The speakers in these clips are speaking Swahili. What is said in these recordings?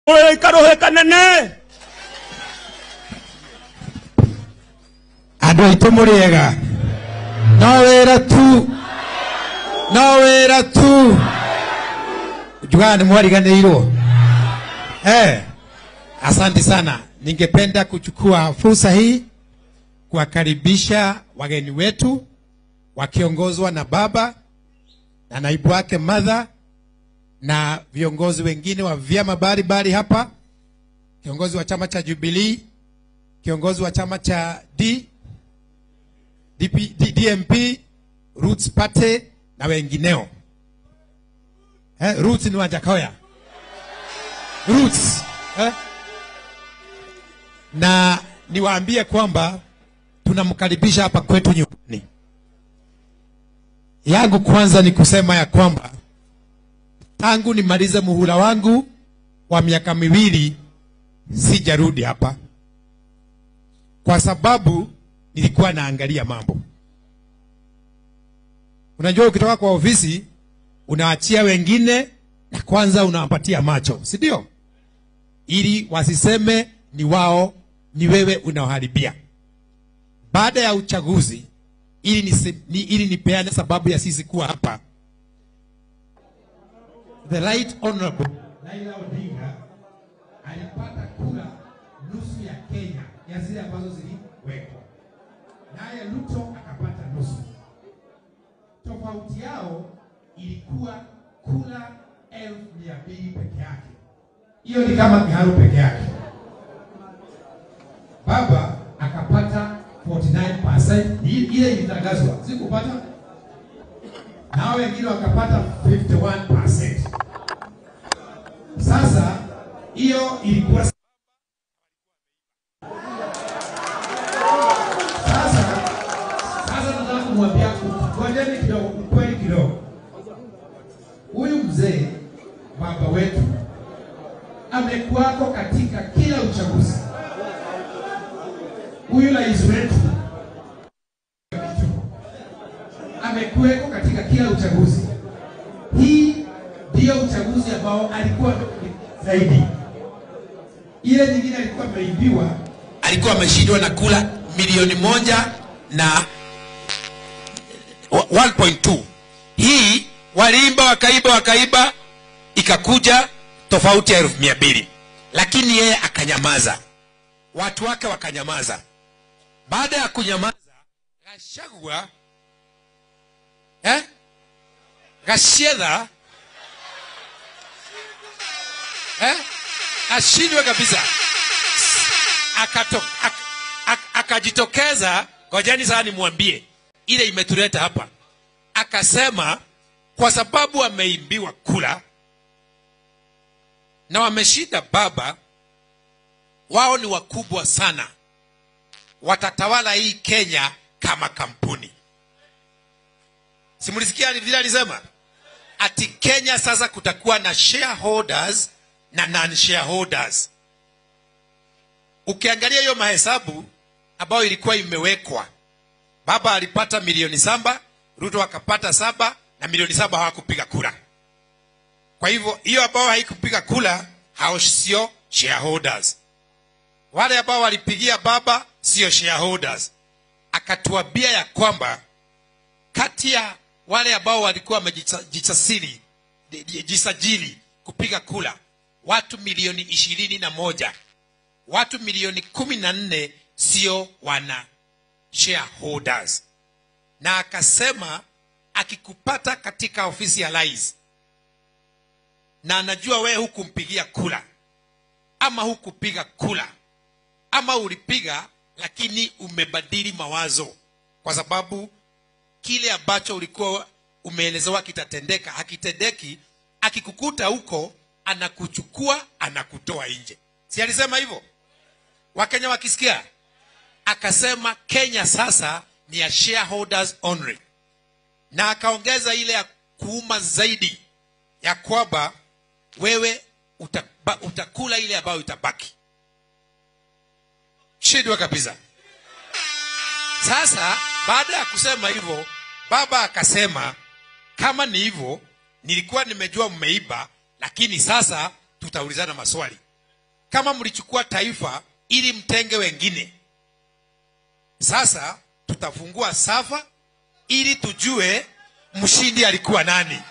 Oi, karohe kanene andå aitå må rä ega no wä ra tu no wä ra tu njugaga nä mwariganä irwo eh, asante sana ningependa kuchukua fursa hii kuwakaribisha wageni wetu wakiongozwa na baba na naibu wake madha na viongozi wengine wa vyama mbalimbali hapa kiongozi wa chama cha jubilii kiongozi wa chama cha D, DP, D, DMP, Roots Party na wengineo. Eh, Roots ni Wajakoya. Roots. Eh? Na niwaambie kwamba tunamkaribisha hapa kwetu nyumbani. Yangu kwanza ni kusema ya kwamba tangu nimalize muhula wangu wa miaka miwili sijarudi hapa kwa sababu nilikuwa naangalia mambo. Unajua, ukitoka kwa ofisi unaachia wengine na kwanza unawapatia macho, si ndio? Ili wasiseme ni wao, ni wewe unaoharibia. Baada ya uchaguzi, ili, nisi, ni, ili nipeane sababu ya sisi kuwa hapa, the right honorable Raila Odinga alipata kura nusu ya Kenya ya zile ambazo ziliwekwa, naye Ruto akapata nusu. Tofauti yao ilikuwa kura elfu mia mbili peke yake. Hiyo ni kama kiharu peke yake. Baba akapata 49%, Ni ile ilitangazwa, sikupata nao wengine wakapata 51%. Sasa hiyo ilikuwa Sasa sasa nataka kumwambia ngojeni kidogo, ukweli kidogo. Huyu mzee baba wetu amekuwako katika kila uchaguzi. Huyu rais wetu amekuweko katika kila uchaguzi. Hii ndiyo uchaguzi ambao alikuwa zaidi. Ile nyingine alikuwa ameibiwa, alikuwa ameshindwa na kula milioni moja na 1.2. Hii waliimba wakaiba wakaiba, ikakuja tofauti ya elfu mia mbili, lakini yeye akanyamaza, watu wake wakanyamaza. Baada ya kunyamaza, Gachagua eh? Gachedha eh? ashindwe kabisa akato, ak, ak, akajitokeza ngojeni sasa nimwambie ile imetuleta hapa akasema kwa sababu wameimbiwa kula na wameshinda baba wao ni wakubwa sana watatawala hii kenya kama kampuni simulisikia vile alisema ati kenya sasa kutakuwa na shareholders na non shareholders ukiangalia hiyo mahesabu ambayo ilikuwa imewekwa baba alipata milioni saba ruto akapata saba na milioni saba hawakupiga kura kwa hivyo hiyo ambao haikupiga kura hao sio shareholders wale ambao walipigia baba sio shareholders akatuambia ya kwamba kati ya wale ambao walikuwa wamejisajili jisajili kupiga kura watu milioni ishirini na moja watu milioni kumi na nne sio wana shareholders na akasema akikupata katika ofisi ya rais na anajua wewe hukumpigia kula ama hukupiga kula ama ulipiga lakini umebadili mawazo kwa sababu kile ambacho ulikuwa umeelezewa kitatendeka hakitendeki akikukuta huko anakuchukua anakutoa nje si alisema hivyo wakenya wakisikia akasema kenya sasa ni ya shareholders only na akaongeza ile ya kuuma zaidi ya kwamba wewe utaba, utakula ile ambayo itabaki shidwa kabisa sasa baada ya kusema hivyo baba akasema kama ni hivyo nilikuwa nimejua mmeiba lakini sasa tutaulizana maswali kama mlichukua taifa ili mtenge wengine sasa tutafungua safa ili tujue mshindi alikuwa nani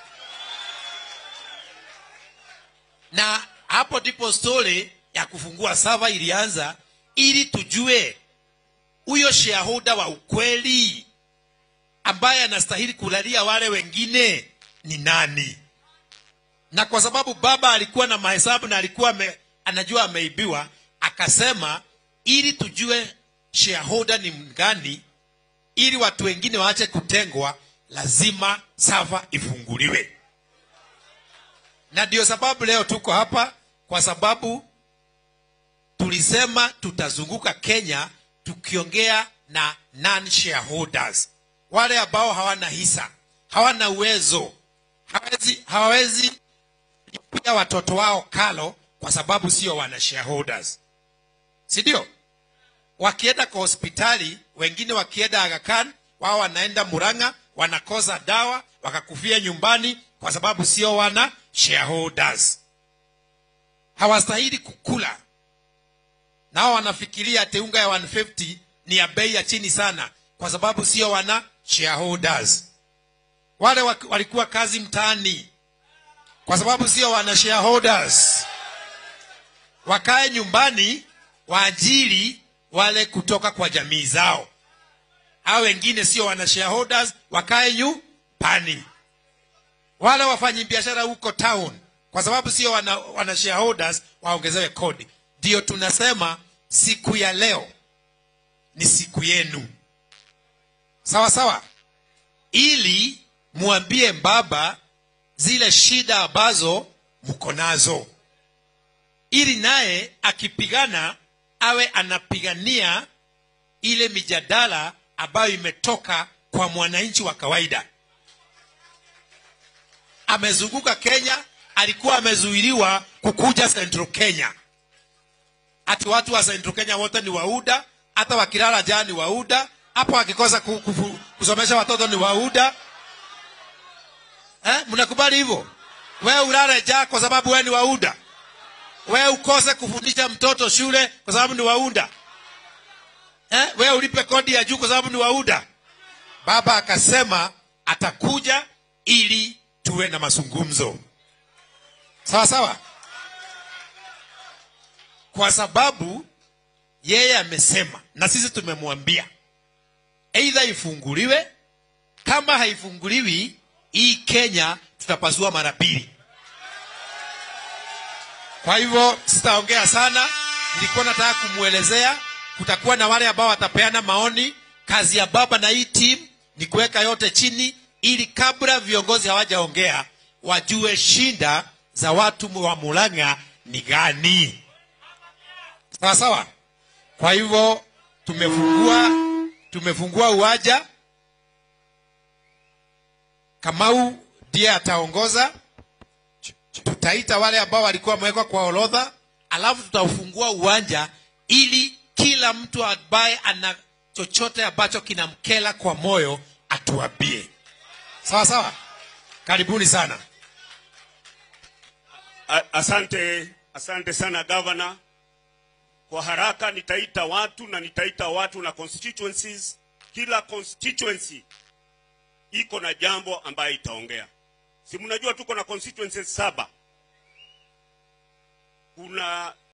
na hapo ndipo stori ya kufungua safa ilianza ili tujue huyo shareholder wa ukweli ambaye anastahili kulalia wale wengine ni nani na kwa sababu baba alikuwa na mahesabu na alikuwa ame, anajua ameibiwa akasema ili tujue shareholder ni mgani ili watu wengine waache kutengwa lazima safa ifunguliwe na ndio sababu leo tuko hapa kwa sababu tulisema tutazunguka kenya tukiongea na non shareholders wale ambao hawana hisa hawana uwezo hawezi, hawawezi pia watoto wao kalo kwa sababu sio wana shareholders si ndio wakienda kwa hospitali wengine wakienda agakan wao wanaenda muranga wanakosa dawa wakakufia nyumbani kwa sababu sio wana shareholders hawastahili kukula nao wanafikiria ati unga ya 150 ni ya bei ya chini sana kwa sababu sio wana shareholders wale wa- walikuwa kazi mtaani kwa sababu sio wana shareholders wakae nyumbani waajiri wale kutoka kwa jamii zao hao wengine sio wana shareholders wakae nyumbani wale wafanyi biashara huko town kwa sababu sio wana, wana shareholders waongezewe kodi ndio tunasema siku ya leo ni siku yenu sawa sawa ili mwambie baba zile shida ambazo mko nazo ili naye akipigana awe anapigania ile mijadala ambayo imetoka kwa mwananchi wa kawaida amezunguka kenya alikuwa amezuiliwa kukuja central kenya ati watu wa central kenya wote ni wauda hata wakilala jaa ni wauda hapo wakikosa ku- kufu- kusomesha watoto ni wauda eh? mnakubali hivyo wewe ulale jaa kwa sababu wewe ni wauda wewe ukose kufundisha mtoto shule kwa sababu ni wauda eh? wewe ulipe kodi ya juu kwa sababu ni wauda baba akasema atakuja ili tuwe na mazungumzo sawa sawa kwa sababu yeye amesema na sisi tumemwambia eidha ifunguliwe kama haifunguliwi hii kenya tutapasua mara mbili kwa hivyo sitaongea sana nilikuwa nataka kumwelezea kutakuwa na wale ambao watapeana maoni kazi ya baba na hii timu ni kuweka yote chini ili kabla viongozi hawajaongea wajue shinda za watu wa mulanga ni gani sawa sawa kwa hivyo tumefungua tumefungua uwanja kamau ndiye ataongoza tutaita wale ambao walikuwa wamewekwa kwa orodha alafu tutaufungua uwanja ili kila mtu ambaye ana chochote ambacho kinamkela kwa moyo atuambie sawa sawa karibuni sana A- Asante, asante sana gavana. Kwa haraka nitaita watu na nitaita watu na constituencies. Kila constituency iko na jambo ambayo itaongea. Si mnajua tuko na constituencies saba. Kuna